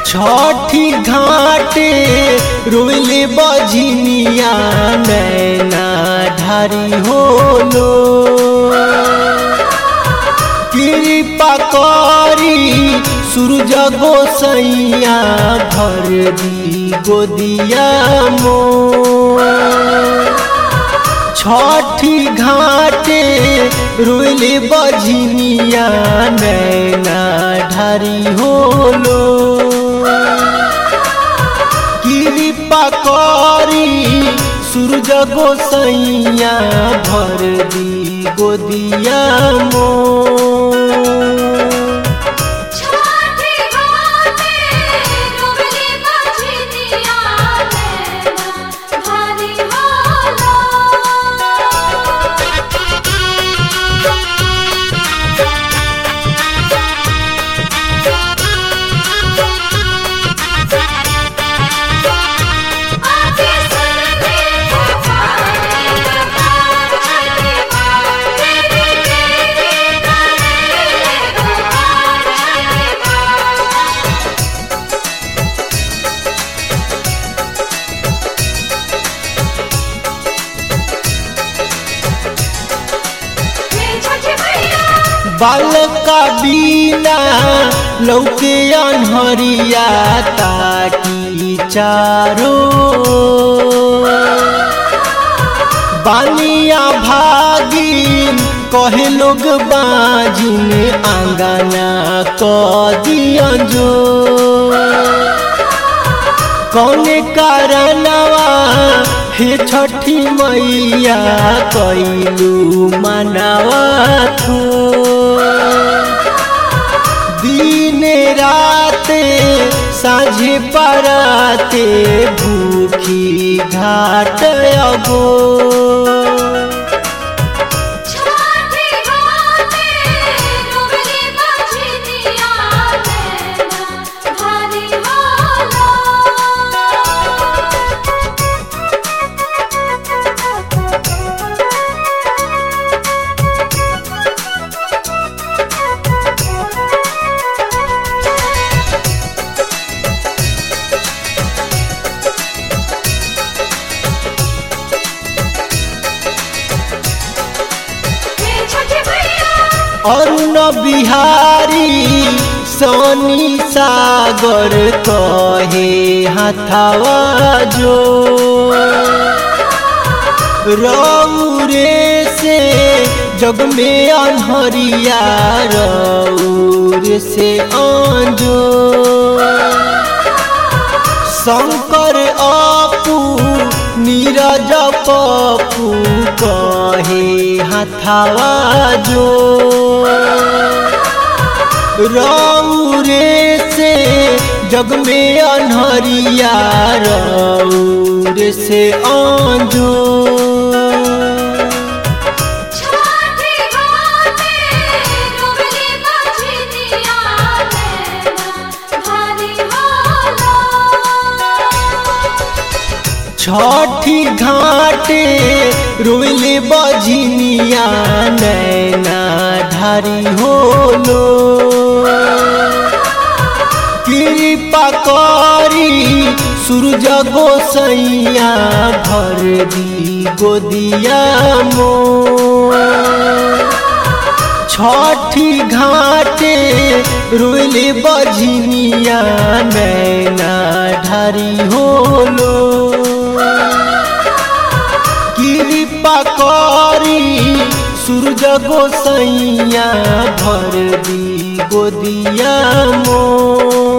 छठी घाटे रोले बजनिया नैना ढारी होलो कृपा करी सूरज गोसैया भर दी गोदिया मो छठी घाटे रोले बजनिया नैना ढारी होलो कृपा करी सूरज गोसैया भर दी गोदिया मो छठी घाटे रोले बजनिया नैना भारी होला आके सुनते पुकारे पुकार छठी माँ तेरी तेरी करे पुकार छठी माँ हे छठी मैया बालका बीना लौके अनहरिया ताकी चारो बानिया भागिन कहे लोग बाजिन आंगना क दिया जो कौने कारणवा हे छठी मैया कैलू मनावा थो दिन राते साझे पराते भूखी घाट अगो छठी घाटे रोले बजनिया नैना भारी होला हे छठी मैया अरुण बिहारी सोनी सागर कहे हथावा जो रौरे से जग में अनहरिया रौर से आंजो शंकर अपू नीरज पपू कहे हथावा जो रौरे से जग में अनहरिया रौर से आंजो छठी घाटे रोले बजनिया नैना भारी होला छठी घाटे रोले बजनिया नैना ढारी होलो कृपा करी सूरज गोसैया भर दी गोदिया मो छठी घाटे रोले बजनिया नैना ढारी होलो कृपा करी सूरज गोसैया भर दी गोदिया मो